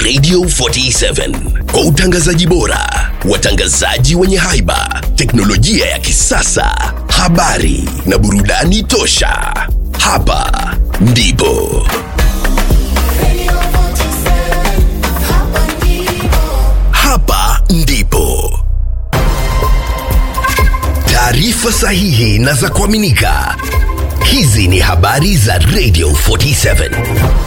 Radio 47 kwa utangazaji bora, watangazaji wenye haiba, teknolojia ya kisasa, habari na burudani tosha. Hapa ndipo hapa ndipo taarifa sahihi na za kuaminika. Hizi ni habari za Radio 47.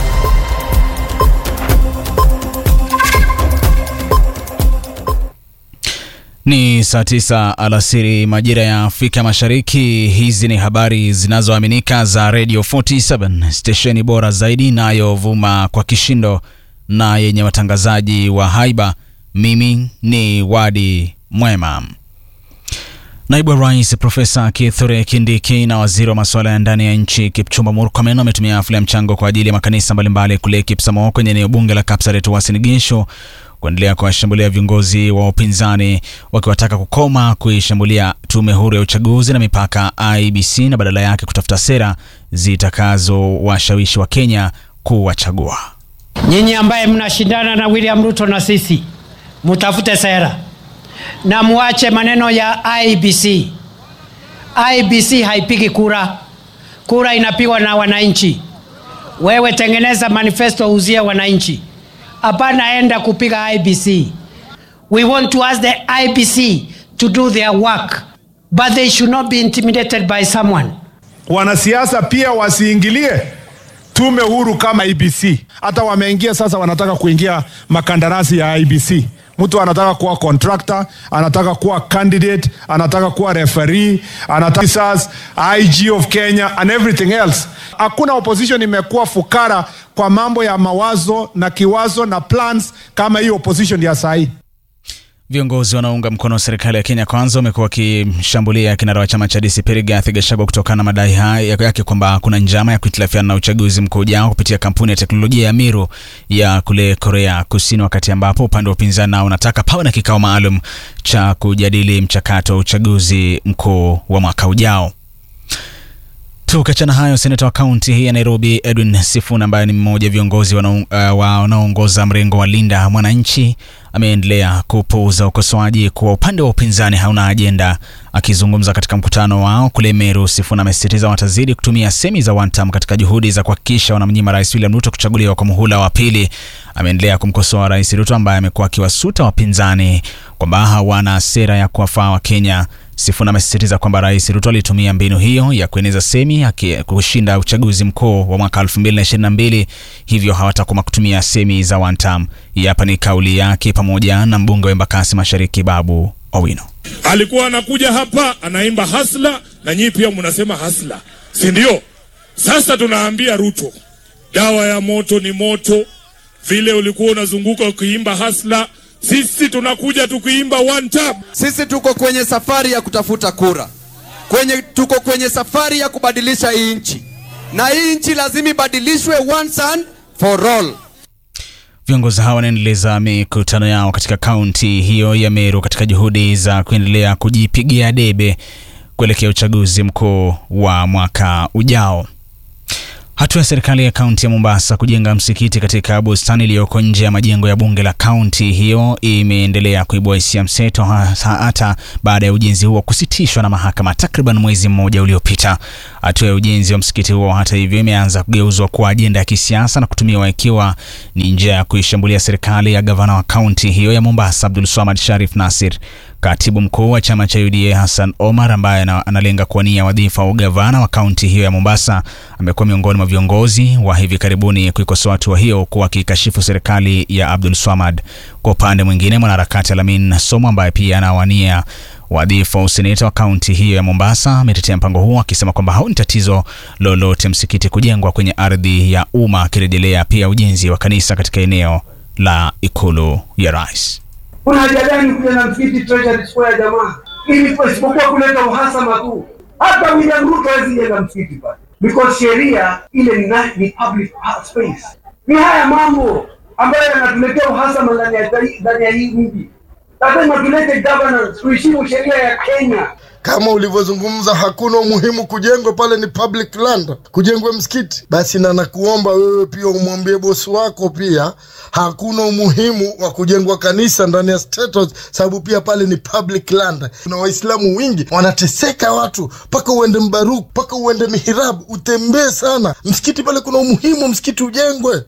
Ni saa tisa alasiri majira ya Afrika Mashariki. Hizi ni habari zinazoaminika za Radio 47, stesheni bora zaidi inayovuma kwa kishindo na yenye watangazaji wa haiba. Mimi ni Wadi Mwema. Naibu wa Rais Profesa Kithure Kindiki na waziri wa masuala ya ndani ya nchi Kipchumba Murkomen wametumia hafla ya mchango kwa ajili ya makanisa mbalimbali kule Kipsamoo kwenye eneo bunge la Kapsaret Uasin Gishu kuendelea kuwashambulia viongozi wa upinzani wakiwataka kukoma kuishambulia tume huru ya uchaguzi na mipaka IBC na badala yake kutafuta sera zitakazowashawishi wa Kenya kuwachagua. Nyinyi ambaye mnashindana na William Ruto na sisi, mutafute sera na muache maneno ya IBC. IBC haipigi kura, kura inapigwa na wananchi. Wewe tengeneza manifesto, uzie wananchi, hapana enda kupiga IBC. We want to ask the IBC to do their work, but they should not be intimidated by someone. Wanasiasa pia wasiingilie tume huru kama IBC. Hata wameingia sasa, wanataka kuingia makandarasi ya IBC. Mtu anataka kuwa contractor, anataka kuwa candidate, anataka kuwa referee, anataka sas, IG of Kenya and everything else. Hakuna opposition imekuwa fukara kwa mambo ya mawazo na kiwazo na plans kama hii opposition ya sahi. Viongozi wanaounga mkono serikali ya Kenya Kwanza wamekuwa wakimshambulia kinara wa chama cha DCP Rigathi Gachagua kutokana na madai haya yake kwamba kuna njama ya kuhitilafiana na uchaguzi mkuu ujao kupitia kampuni ya teknolojia ya Miru ya kule Korea Kusini, wakati ambapo upande wa upinzani nao unataka pawe na kikao maalum cha kujadili mchakato wa uchaguzi mkuu wa mwaka ujao. Tukiachana hayo, seneta wa kaunti hii ya Nairobi Edwin Sifuna ambaye ni mmoja wa viongozi wanaoongoza uh, mrengo wa Linda Mwananchi ameendelea kupuuza ukosoaji kuwa upande wa upinzani hauna ajenda. Akizungumza katika mkutano wao kule Meru, Sifuna amesisitiza watazidi kutumia semi za one term katika juhudi za kuhakikisha wanamnyima Rais William Ruto kuchaguliwa kwa muhula wa pili. Ameendelea kumkosoa Rais Ruto ambaye amekuwa akiwasuta wapinzani kwamba hawana sera ya kuwafaa Wakenya. Sifuna amesisitiza kwamba Rais Ruto alitumia mbinu hiyo ya kueneza semi ya kushinda uchaguzi mkuu wa mwaka 2022 hivyo hawatakoma kutumia semi za one term. Hapa ni kauli yake pamoja na mbunge wa Embakasi Mashariki Babu Owino. Alikuwa anakuja hapa anaimba hasla, na nyinyi pia mnasema hasla, si ndio? Sasa tunaambia Ruto, dawa ya moto ni moto. Vile ulikuwa unazunguka ukiimba hasla sisi tunakuja tukiimba one tap. Sisi tuko kwenye safari ya kutafuta kura, kwenye tuko kwenye safari ya kubadilisha hii nchi, na hii nchi lazima ibadilishwe once and for all. Viongozi hawa wanaendeleza mikutano yao katika kaunti hiyo ya Meru katika juhudi za kuendelea kujipigia debe kuelekea uchaguzi mkuu wa mwaka ujao. Hatua ya serikali ya kaunti ya Mombasa kujenga msikiti katika bustani iliyoko nje ya majengo ya bunge la kaunti hiyo imeendelea kuibua hisia mseto, hata baada ya ujenzi huo kusitishwa na mahakama takriban mwezi mmoja uliopita. Hatua ya ujenzi wa msikiti huo, hata hivyo, imeanza kugeuzwa kuwa ajenda ya kisiasa na kutumiwa ikiwa ni njia ya kuishambulia serikali ya gavana wa kaunti hiyo ya Mombasa, Abdul Swamad Sharif Nasir. Katibu mkuu wa chama cha UDA Hassan Omar ambaye analenga kuwania wadhifa wa ugavana wa kaunti hiyo ya Mombasa amekuwa miongoni mwa viongozi wa hivi karibuni kuikosoa hatua hiyo kuwa kikashifu serikali ya Abdul Swamad. Kwa upande mwingine, mwanaharakati Alamin Somo ambaye pia anawania wadhifa wa useneta wa kaunti hiyo ya Mombasa ametetea mpango huo akisema kwamba haoni tatizo lolote msikiti kujengwa kwenye ardhi ya umma, akirejelea pia ujenzi wa kanisa katika eneo la ikulu ya rais. Kuna haja gani kuja na msikiti Treasury Square jamaa, ili isipokuwa kuleta uhasama tu? Hata William Ruto hawezi jenga msikiti pale because sheria ile ni, ni public space. Ni haya mambo ambayo yanatuletea uhasama ndani ya ndani ya hii mji. Lazima tulete governance, tuheshimu sheria ya Kenya. kama ulivyozungumza, hakuna umuhimu kujengwa pale, ni public land, kujengwe msikiti. Basi na nakuomba wewe pia umwambie bosi wako pia hakuna umuhimu wa kujengwa kanisa ndani ya State House, sababu pia pale ni public land. Kuna Waislamu wingi wanateseka, watu mpaka uende Mbaruk, mpaka uende Mihirabu, utembee sana. Msikiti pale kuna umuhimu, msikiti ujengwe.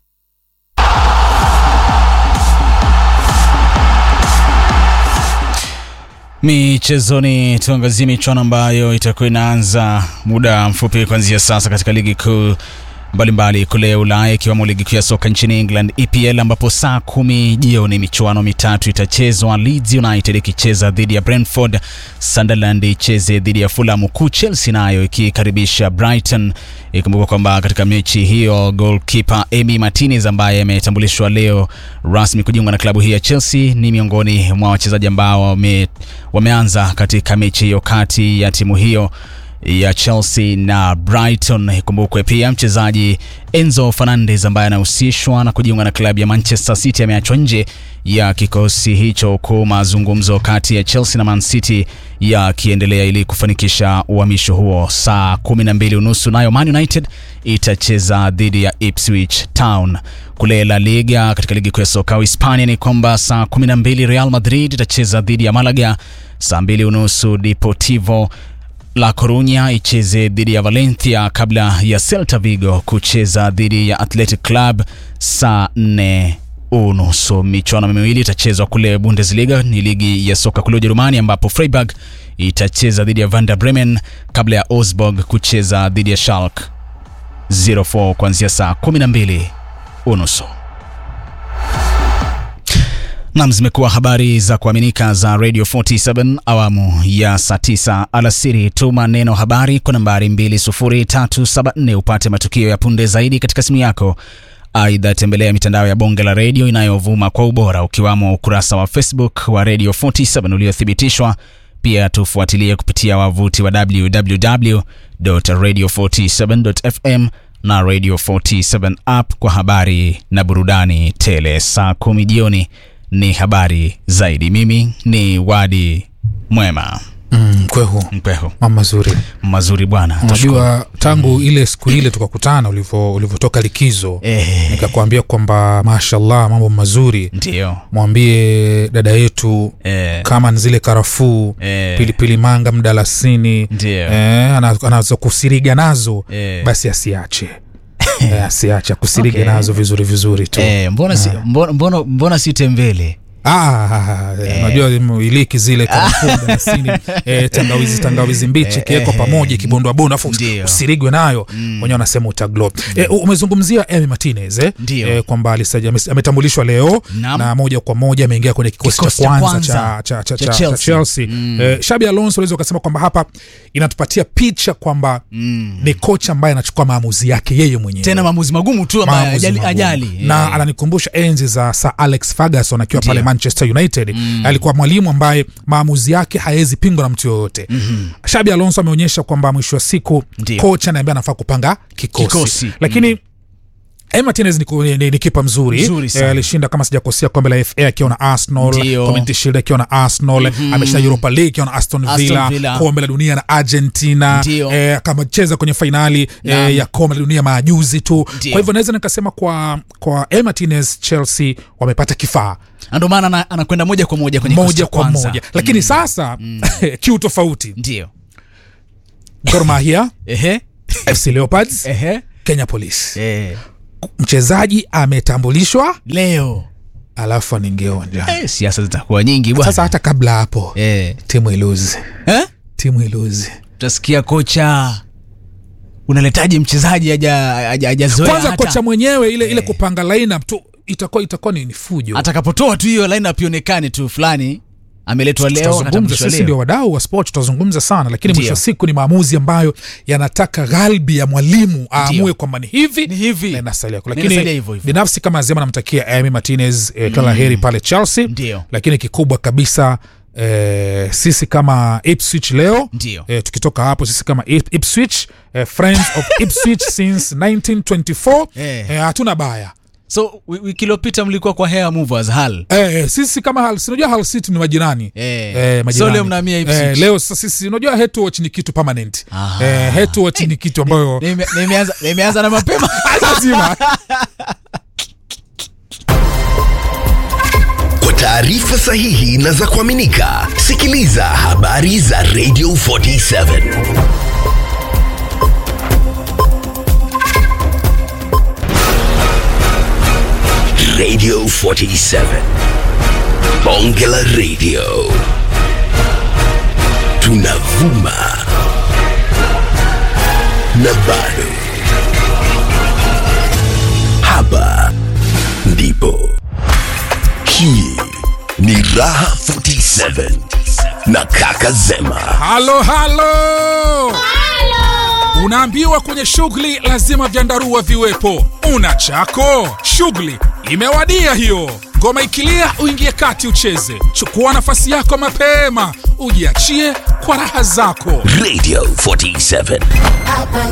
Michezoni tuangazie michuano ambayo itakuwa inaanza muda mfupi kuanzia sasa katika ligi kuu mbalimbali kule Ulaya ikiwemo ligi kuu ya soka nchini England EPL, ambapo saa kumi jioni michuano mitatu itachezwa. Leeds United ikicheza dhidi ya Brentford, Sunderland icheze dhidi ya Fulham, huku Chelsea nayo ikikaribisha Brighton. Ikumbuka kwamba katika mechi hiyo goalkeeper Emi Martinez ambaye ametambulishwa leo rasmi kujiunga na klabu hii ya Chelsea ni miongoni mwa wachezaji ambao wame, wameanza katika mechi hiyo kati ya timu hiyo ya Chelsea na Brighton. Ikumbukwe pia mchezaji Enzo Fernandez ambaye anahusishwa na kujiunga na klabu ya Manchester City ameachwa nje ya kikosi hicho, huku mazungumzo kati ya Chelsea na Man City yakiendelea ili kufanikisha uhamisho huo. Saa kumi na mbili unusu nayo Man United itacheza dhidi ya Ipswich Town. Kule La Liga, katika ligi kuu ya soka Hispania ni kwamba saa kumi na mbili Real Madrid itacheza dhidi ya Malaga, saa mbili unusu Deportivo La Coruña icheze dhidi ya Valencia kabla ya Celta Vigo kucheza dhidi ya Athletic Club saa nne unusu. Michuano miwili itachezwa kule Bundesliga, ni ligi ya soka kule Ujerumani, ambapo Freiburg itacheza dhidi ya Werder Bremen kabla ya Augsburg kucheza dhidi ya Schalke 04 kuanzia saa 12 unusu. Nam, zimekuwa habari za kuaminika za Radio 47 awamu ya saa 9 alasiri. Tuma neno habari kwa nambari 20374 upate matukio ya punde zaidi katika simu yako. Aidha, tembelea mitandao ya bonge la redio inayovuma kwa ubora ukiwamo ukurasa wa Facebook wa Radio 47 uliothibitishwa. Pia tufuatilie kupitia wavuti wa www.radio47.fm na Radio 47 app kwa habari na burudani tele. Saa kumi jioni ni habari zaidi. Mimi ni Wadi Mwema Mm, kwehu Mpeho. mama mazuri Mazuri bwana, unajua tangu ile siku ile tukakutana ulivyo- ulivyotoka likizo Eh. nikakwambia kwamba mashallah mambo mazuri ndio mwambie dada yetu Eh. kama ni zile karafuu Eh. pilipili manga mdalasini Ndio. eh, ana- anazo kusiriga nazo Eh. basi asiache eh, asiache kusiriga Okay. nazo vizuri vizuri tu eh, mbona, si, mbona, mbona, mbona si tembele Ah, unajua iliki zile karafuu mdalasini eh, tangawizi tangawizi mbichi ikiwekwa pamoja ikibondwabondwa afu Ndio. usirigwe nayo wenyewe wanasema utaglo eh, umezungumzia Emi Martinez eh, Ndio. eh, kwamba alisaja- ame- ametambulishwa leo Naam. na moja kwa moja ameingia kwenye kikosi cha Kikosi cha kwanza kwanza cha, cha, cha, cha cha, cha Chelsea. Chelsea eh, Shabi Alonso unaweza ukasema kwamba hapa inatupatia picha kwamba ni kocha ambaye anachukua maamuzi yake yeye mwenyewe tena maamuzi magumu tu ambayo maamuzi ajali, magumu. ajali. na Eh. ananikumbusha enzi za Sir Alex Ferguson akiwa Ndio. pale Manchester United alikuwa mwalimu ambaye maamuzi yake hayawezi pingwa na mtu yoyote mm-hmm. Shabi Alonso ameonyesha kwamba mwisho wa siku Ndio. kocha naye ambaye anafaa kupanga kikosi, Kikosi. lakini Emi Martinez ni, ku- ni, ni kipa mzuri, Mzuri sana. Eh, alishinda kama sijakosea kombe la FA akiwa na Arsenal, Ndio. Community Shield akiwa na Arsenal, ameshinda Europa League akiwa na Aston Aston Villa, Villa. kombe la dunia na Argentina, Ndio. eh, akacheza kwenye fainali Naam. eh, ya kombe la dunia majuzi tu. Ndio. Kwa hivyo naweza nikasema kwa kwa Emi Martinez Chelsea wamepata kifaa Na ndio maana ana- anakwenda moja kwa moja kwenye kikosi moja cha kwa kwanza. moja, lakini sasa kiu tofauti, ndio Gor Mahia, ehe FC Leopards, ehe Kenya Police, eh. mchezaji ametambulishwa leo alafu anaingia uwanjani. eh, siasa zitakuwa nyingi bwana Sasa hata kabla hapo eh. timu iluzi, eh? timu iluzi. utasikia kocha unaletaje mchezaji haja- haja- hajazoea Kwanza hata- kocha mwenyewe ile ile kupanga lineup tu itakuwa itakuwa ni ni fujo. atakapotoa tu hiyo lineup ionekane tu fulani ameletwa leo tutazungumza akatambulishwa sisi leo. ndio wadau wa sport tutazungumza sana lakini Ndio. mwisho wa siku ni maamuzi ambayo yanataka ghalbi ya mwalimu aamue kwamba ni hivi Ni hivi. na inasalia huko. Na inasalia lakini hivyo hivyo. binafsi kama zema namtakia Emi Martinez eh, kila la heri pale Chelsea Ndio. lakini kikubwa kabisa Eh, sisi kama Ipswich leo Ndio. eh, tukitoka hapo sisi kama Ip- Ipswich eh, friends of Ipswich since 1924 Eh. eh, hatuna baya so wi- wiki iliyopita mlikuwa kwa hair movers hal Eh, sisi kama Hull, si unajua Hull City ni majirani Eh. Eh, majirani. So leo mnahamia Ipswich. Eh, leo sasa sisi unajua head to watch ni kitu permanent Ah. eh, head to watch ni kitu ambayo Nime- nimeanza nimeanza na mapema lazima Kwa taarifa sahihi na za kuaminika, sikiliza habari za Radio 47 Radio 47 Bonge la Radio, tunavuma na bado hapa ndipo hii ni Raha 47 na Kaka Zema. halo halo unaambiwa kwenye shughuli lazima vyandarua viwepo una chako shughuli imewadia hiyo ngoma ikilia uingie kati ucheze chukua nafasi yako mapema ujiachie kwa raha zako Radio 47. Hapa